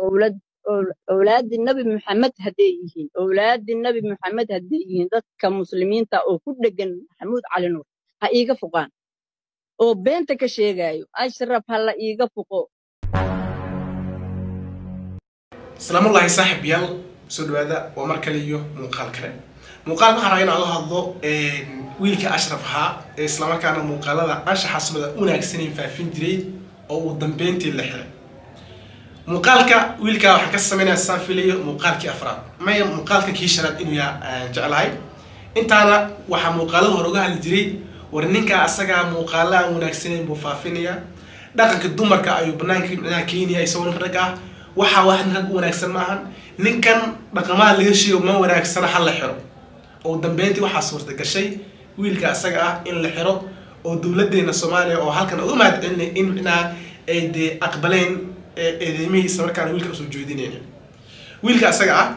owlad owlaadii nabi maxamed hadday yihiin owlaadii nabi maxamed hadday yihiin dadka muslimiinta oo ku dhegan maxamuud cali nuur ha iiga fuqaan oo beenta ka sheegayo ashraf ha la iiga fuqo asalaamullaahi saaxib yaal soo dhawaada waa mar kale iyo muuqaal kale muuqaal waxaan rabaa inaan la hadlo wiilka ashraf ahaa ee islamarkaana muuqaalada anshaxa sumada wanaagsaneyn faafin jiray oo uu dambeyntii la xiray muuqaalka wiilkaa waxaan ka sameynaya saan filayo muuqaalkii afraad maya muuqaalka kii shanaad inuu yaa aan jeclahay intaana waxaa muuqaalada hore uga hadli jiray war ninkaa asagaa muuqaala aan wanaagsaneyn buu faafinaya dhaqanka dumarka ayuu banaanka micnaha keenaya isagoo nin rag ah waxaa wax nin rag u wanaagsan maahan ninkan dhaqamaha laga sheego ma wanaagsana ha la xiro oo dambeyntii waxaa suurta gashay wiilka asaga ah in la xiro oo dowladeena soomaaliya oo halkan uga mahad celinay in micnaha ay dee aqbaleen eedeymihii isla markaana wiilka usoo jeedinayna wiilka asaga ah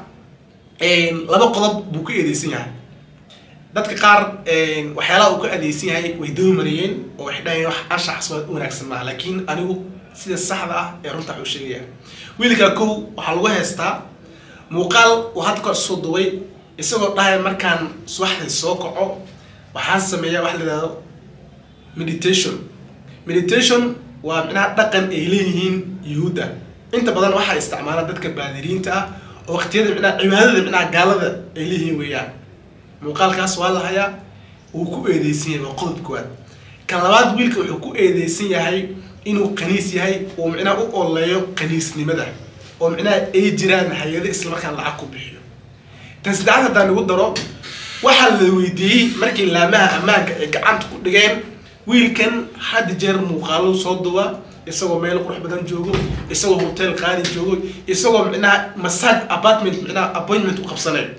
laba qodob buu ku eedeysan yahay dadka qaar waxyaalaha uu ka adeegsan yahay way daba mariyeen oo waxay dhahayeen wax anshax sumad u wanaagsan maaha laakiin anigu sida saxda ah ee runta waxuu sheegaya wiilka kow waxaa lagu haystaa muuqaal uu hadda ka soo duway isagoo dhahaya markaan subaxdii soo kaco waxaan sameeyaa wax la yidhahdo meditation meditation waa micnaha dhaqan ay leeyihiin yuhuudda inta badan waxaa isticmaala dadka baadiriinta ah oo waqtiyada micnaha cibaadada micnaha gaalada ay leeyihiin weeyaan muuqaalkaas waa la hayaa wuu ku eedeysan yahay waa qodob koowaad kan labaad wiilka wuxuu ku eedeysan yahay inuu qaniis yahay oo micnaha u oleeyo qaniisnimada oo micnaha ay jiraan hay-ado islamarkaan lacag ku bixiyo tan saddexaad haddaan igu daro waxaa la weydiiyey markii laamaha ammaanka ay gacanta ku dhigeen wiilkan had jeer muuqaalo soo duwa isagoo meel qurux badan joogo isagoo hotel qaali joogo isagoo micnaha massage apartment micnaha appointment u qabsanayo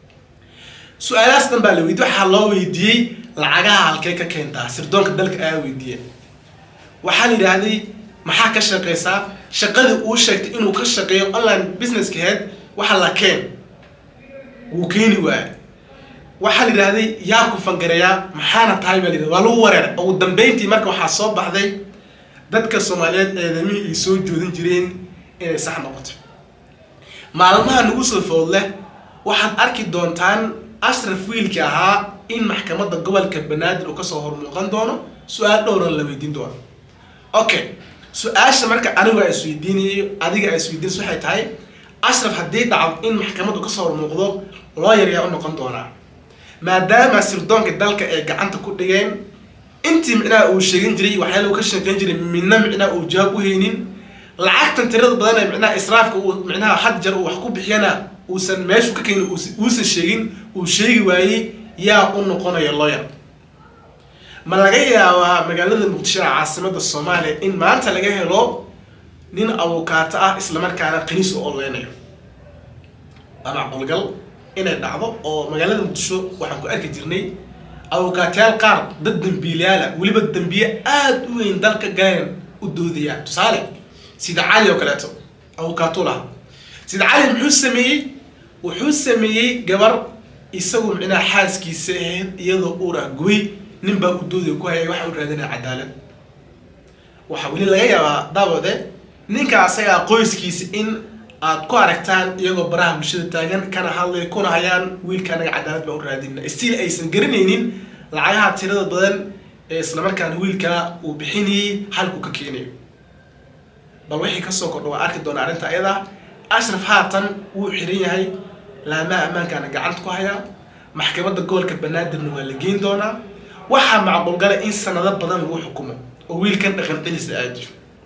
su-aalahaas dhan baa la weydiiyey waxaa loo weydiiyey lacagaha halkee ka keentaa sirdoonka dalka ayaa weydiiye waxaa la yidhaahday maxaa ka shaqeysaa shaqadii uu sheegtay inuu ka shaqeeyo online businesska head waxa la keen wuu keeni waaya waxaa la yidhahday yaa ku fangareeyaa maxaana tahay baa la yidhahda waa lagu wareeray ugu dambeyntii marka waxaa soo baxday dadka soomaaliyeed eedamihii ay soo joodin jireen inay sax noqoto maalmaha nagu soo food leh waxaad arki doontaan ashraf wiilki ahaa in maxkamadda gobolka banaadir uu kasoo hormuuqan doono su-aal dhowran la weydiin doono okay su-aasha marka anigu a isweydiinayo adiga a isweydiinayso waxay tahay ashraf haddii dhacdo in maxkamaddu kasoo hormuuqdo looyar yaa u noqon doonaa maadaama sirdoonka dalka ay gacanta ku dhigeen intii micnaha uu sheegin jiray waxyaala uu ka sheekeyn jiray midna micnaha uu jawaab u haynin lacagtan tirada badan ee micnaha israafka uu micnaha had jeer uu wax ku bixiyana uusan meeshu ka keenin uusan sheegin uu sheegi waayey yaa u noqonaya lawyer ma laga yaabaa magaalada muqdisho ee caasimada soomaaliya in maanta laga helo nin awokaato ah islamarkaana qaniis u oleynayo waa macqulgal inay dhacdo oo magaalada muqdisho waxaan ku arki jirnay awokaatayaal qaar dad dambiilayaala weliba dambiye aada u weyn dalka galeen u doodayaan tusaale sida cali oo kaleeto awokaato laha sida cali muxuu sameeyey wuxuu sameeyey gabar isagu micnaha xaaskiisa ahayd iyadoo uurah gubay nin baa u doodaya ku hayay waxa u raadinaya cadaalad waxaa weli laga yaabaa daawade ninka asagaa qoyskiisa in aad ku aragtaan iyagoo baraha bulshada taagan kana hadlay kuna hayaan wiilka anaga cadaalad baan u raadina stiil aysan garanaynin lacagaha tirada badan ee islamarkaana wiilkaa uu bixinayay halku ka keenayo bal wixii kasoo kordha waa arki doona arrinta ayada ashraf haatan wuu xiran yahay laamaha ammaankaana gacanta ku hayaa maxkamadda gobolka banaadirna waa la geyn doonaa waxaa macquulgala in sanado badan lagu xukumo oo wiilkan dhaqan celisa aadiyo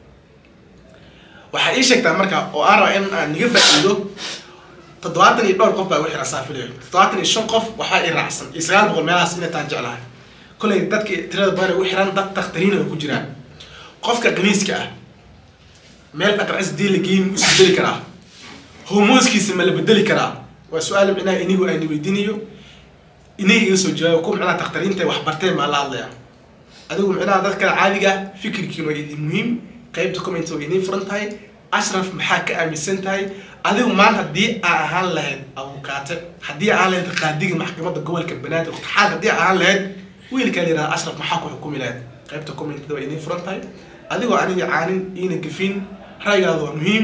waxaa ii sheegtaa marka oo aan raba in aan niga faa'iido toddobaatan iyo dhowr qof baa igu xiran saafilayo toddobaatan iyo shan qof waxaa ii raacsan iyo sagaal boqol meelahaas inay taan jeclahay kollay dadka tirada badan ay u xiran dad takhtariina ay ku jiraan qofka qaniiska ah meel dhaqancis dii la geyn ma isbedeli karaa hormoonskiisa ma la bedeli karaa waa su-aal micnaha inigu ayna weydiinayo iniga iga soo jawaabo ku micnaha takhtariinta wax barteen baa la hadlaya adigu micnaha dad kale caadiga fikirkiina waa idin muhiim qaybta comment waa idin furan tahay ashraf maxaa ka aaminsan tahay adigu maanta haddii aa ahaan lahayd abukaate haddii aa ahaan lahayd qaadiga maxkamadda gobolka banaadir xaal haddii aa ahaan lahayd wiilkaa la yidhahda ashraf maxaa ku xukumi lahayd qaybta commentada waa idin furan tahay adigoo aniga caanin iina gafin ra'yigaada waa muhiim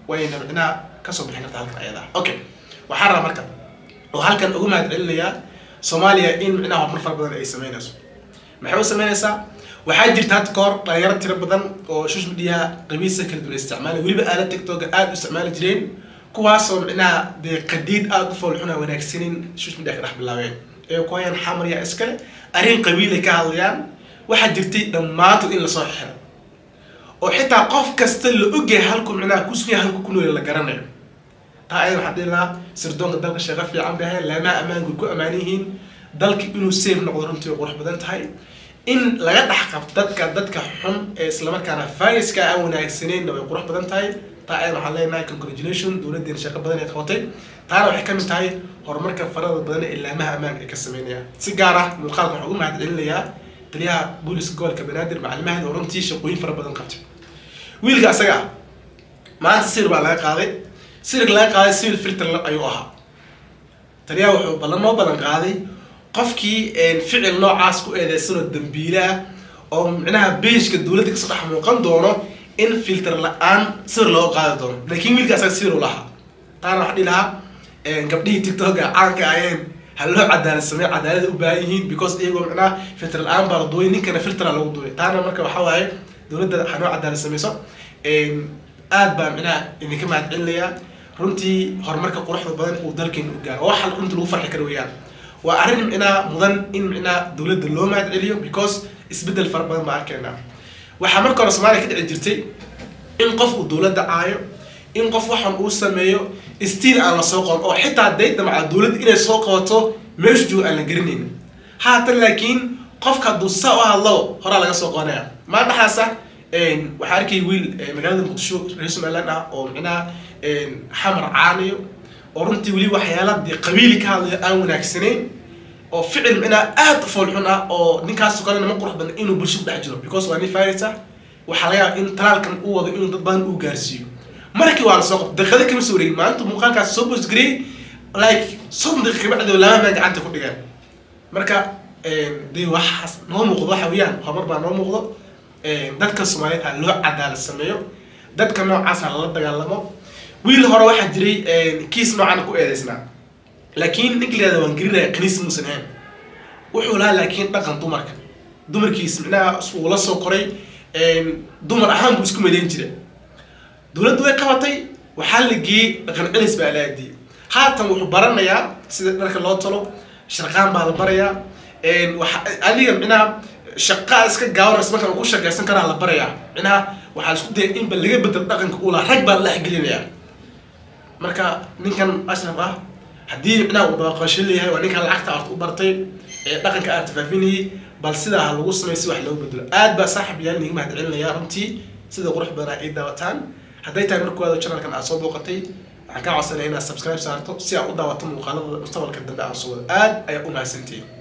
wayna micnaha kasoo bixin kartaa halkan ayada okay waxaan rabaa marka oo halkan ugu mahad celinayaa soomaaliya in micnaha horumar fara badan ay sameynayso maxay u sameynaysaa waxaa jirta hadda kahor dhalinyaro tiro badan oo social mediaha qabiisa kala duwan isticmaala weliba aalad tiktoka aada u isticmaali jireen kuwaasoo micnaha dee qadiid aada u foolxuna wanaagsanin social media ka dhex bilaabeen ee ku hayaan xamarya iskale arrin qabiilay ka hadlayaan waxaa jirtay dhammaantood in lasoo xiro oo xitaa qof kasta la ogyahay halku micnaha kusunya halku ku nool la garanayo taa ayada waxaa dhihi lahaa sirdoonka dalka sheeqa fiican bay ahayn laamaha ammaanku ku ammaan yihiin dalka inuu safe noqdo runtii qurux badan tahay in laga dhex qabto dadka dadka xun ee islamarkaana viruska aan wanaagsaneenna way qurux badan tahay taa ayada waxaan leenahay congratulation dowladdeena shaqo badan ay qabatay taana waxay ka mid tahay horumarka farada badan ee laamaha ammaanka ay ka sameynayaan si gaar ah muuqaalka waxaan ugu mahad celinayaa taliyaha booliska gobolka banaadir macalimaheeda oo runtii shaqooyin fara badan qabtay wiilka asaga ah maanta sir baa laga qaaday sirka laga qaaday civil filter ayuu ahaa taliyaha wuxuu ballan noo ballan qaaday qofkii ficil noocaas ku eedeysanoo dambiile ah oo micnaha beeshka dowladda kasoo dhex muuqan doono in filter la-aan sir loo qaadi doono laakiin wiilka asaga sir u lahaa taana waxaa dhihi lahaa gabdhihii tiktoka caanka ayeen ha loo cadaalad sameey cadaalada u baahan yihiin because iyagoo micnaha filter la-aan baa la duway ninkana filtera lagu duway taana marka waxaa waaye dowladda ha noo cadaalad sameyso aad baa micnaha idinka mahad celinayaa runtii horumarka quruxda badan uu dalkeena u gaaro oo waxa runtii lagu farxi kara weeyaan waa arrin micnaha mudan in micnaha dowladda loo mahad celiyo because isbeddel fara badan baa arkeynaa waxaa marka hore soomaaliya ka dhici jirtay in qof uu dowladda caayo in qof waxan uu sameeyo stiil aan la soo qaban oo xitaa day damca dowladda inay soo qabato meeshu joogo aan la garanayn haatan laakiin qofka hadduu saa u hadlo horaa laga soo qabanaya maa dhaxaasa waxaa arkay wiil magaalada muqdisho reer somaliland ah oo micnaha xamar caanayo oo runtii weli waxyaala dee qabiili ka hadlayo aan wanaagsanayn oo ficil micnaha aada u foolxun ah oo ninkaasoo kale nama qurux badan inuu bulsho ku dhex jiro because waa nin virus ah waxaa laga yaaba in talaalkan uu wado inuu dad badan uu gaarsiiyo markii waa la soo qabtay daqiiqada kama soo wareegin maalintu muuqaalkaas soo bosgareey like soddon daqiiqa bacdi lama maan gacanta ku dhigeen marka dee waxaas noo muuqdo waxa weeyaan horumar baa noo muuqdo dadka soomaaliyeed ha loo cadaalad sameeyo dadka noocaas ha lala dagaalamo wiil hore waxaa jiray kiis noocan ku eedeysnaa laakiin ninka layihahda waan gelinaya kaniis muusan ahayn wuxuu lahaa laakiin dhaqan dumarka dumarkiis micnaha uu la soo koray dumar ahaan buu isku maleyn jira dowladdu way qabatay waxaa la geeyey dhaqan celis baa la aadiyey haatan wuxuu baranayaa sida dharka loo talo sharqaan baa la barayaa adiga micnaha shaqaa iska gaawanaysa markaan ku shaqaysan karaa la barayaa micnaha waxaa isku daya inba laga bedel dhaqanka uu lahaa rag baa la dhexgelinayaa marka ninkan ashraf ah haddii micnaha uu dabaqasho leeyahay waa ninkan lacagta aad u bartay ee dhaqanka aad tafaafinayay bal sidaa ha lagu sameeyo si wax loogu bedelo aad baa saaxib yaal niga mahad celinaya runtii sida qurux badan ay daawataan hadday tahay markooda channelkan aad soo booqatay waxaan kaa codsanaya inaad subscribe saarto si aad u daawato muuqaalada mustaqbalka dambe aan soo wado aad ayaa u mahadsantihiin